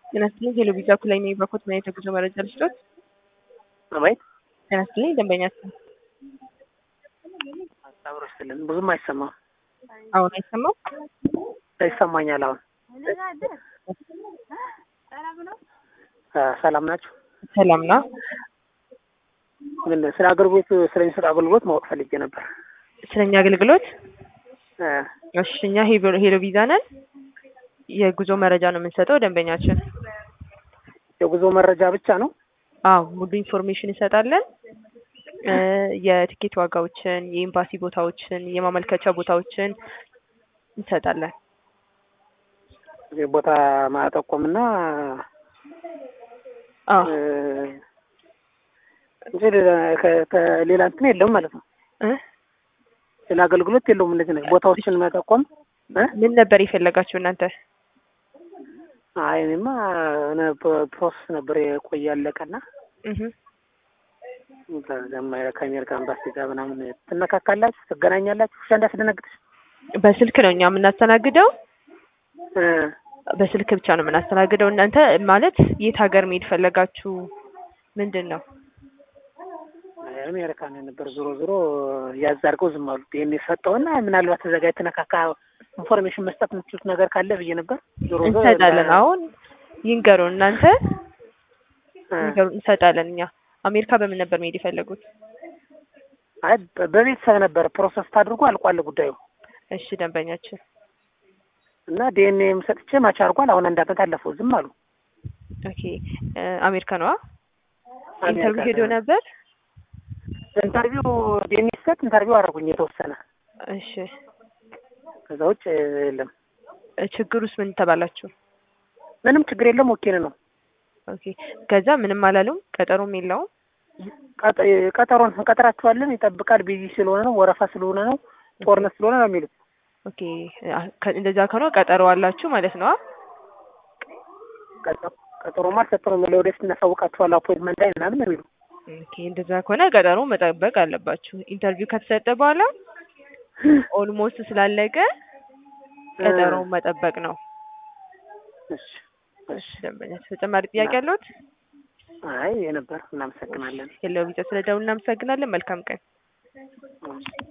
ጤና ይስጥልኝ ሄሎ ቪዛ ኩላይ ነኝ በኮት ምን አይነት የጉዞ መረጃ ልስጦት? አቤት ጤና ይስጥልኝ ደንበኛችን አብሮ ስልን ብዙም አይሰማም። አሁን አይሰማም? ይሰማኛል አሁን። አ፣ ሰላም ናችሁ? ሰላም ነው። ምን ስለ አገልግሎት ስለሚሰጥ አገልግሎት ማወቅ ፈልጌ ነበር። ስለኛ አገልግሎት አ፣ እሺ፣ እኛ ሄሎ- ሄሎ ቪዛ ነን። የጉዞ መረጃ ነው የምንሰጠው ደንበኛችን። የጉዞ መረጃ ብቻ ነው? አዎ ሙሉ ኢንፎርሜሽን እንሰጣለን። እ፣ የትኬት ዋጋዎችን፣ የኤምባሲ ቦታዎችን፣ የማመልከቻ ቦታዎችን እንሰጣለን። ቦታ ማጠቆምና አዎ እ፣ እንጂ ሌላ ከ- ከ- ሌላ እንትን የለውም ማለት ነው። እ? ሌላ አገልግሎት የለውም። እንደዚህ ነው ቦታዎችን መጠቆም እ? ምን ነበር የፈለጋችሁ እናንተ? አይ እኔማ የሆነ ፕ- ፕሮሰስ ነበር የቆየ ያለቀና እህ ከዛም ከአሜሪካ ኤምባሲ ጋር ምናምን ትነካካላችሁ፣ ትገናኛላችሁ። እሺ እንዳስደነግጥሽ በስልክ ነው እኛ የምናስተናግደው። እ፣ በስልክ ብቻ ነው የምናስተናግደው። እናንተ ማለት የት ሀገር መሄድ ፈለጋችሁ? ምንድን ነው? አሜሪካ ነው ነበር። ዞሮ ዞሮ ያዝ አድርገው ዝም አሉ። ይሄን የሰጠውና ምናልባት እዛ ጋር የተነካካ ኢንፎርሜሽን መስጠት የምትችሉት ነገር ካለ ብዬ ነበር። ዞሮ ዞሮ እንሰጣለን። አሁን ይንገሩን እናንተ እ፣ ይንገሩን፣ እንሰጣለን። እኛ አሜሪካ በምን ነበር መሄድ የፈለጉት? አይ በ- በቤተሰብ ነበር ፕሮሰስ ታድርጎ አልቋል ጉዳዩ እሺ ደንበኛችን እና ዲኤንኤም ሰጥቼ ማች አድርጓል። አሁን አንድ አመት አለፈው። ዝም አሉ። ኦኬ እ፣ አሜሪካ ነዋ። አሜሪካ ኢንተርቪው ሄዶ ነው። ነበር። ኢንተርቪው ዲኤንኤ ሲሰጥ ኢንተርቪው አደረጉኝ የተወሰነ። እሺ ከዛ ውጭ የለም። እ፣ ችግሩስ ምን ተባላችሁ? ምንም ችግር የለም። ወኪል ነው ኦኬ ከዛ ምንም አላሉም። ቀጠሮም የለውም። ቀጠ- ቀጠሮን እንቀጥራችኋለን ይጠብቃል። ቢዚ ስለሆነ ነው፣ ወረፋ ስለሆነ ነው፣ ጦርነት ስለሆነ ነው የሚሉት። ኦኬ አ፣ ከ- እንደዛ ከሆነ ቀጠሮ አላችሁ ማለት ነው። ቀጠ- ቀጠሮማ አልሰጠንም። ለወደፊት እናሳውቃችኋል አፖይንትመንት ላይ ምናምን ነው የሚሉ ኦኬ እንደዛ ከሆነ ቀጠሮ መጠበቅ አለባችሁ። ኢንተርቪው ከተሰጠ በኋላ ኦልሞስት ስላለቀ ቀጠሮ መጠበቅ ነው። እሺ። እሺ ደንበኛ ተጨማሪ ጥያቄ አለዎት? አይ የነበር እናመሰግናለን። የለው ቢጫ ስለደውል እናመሰግናለን። መልካም ቀን።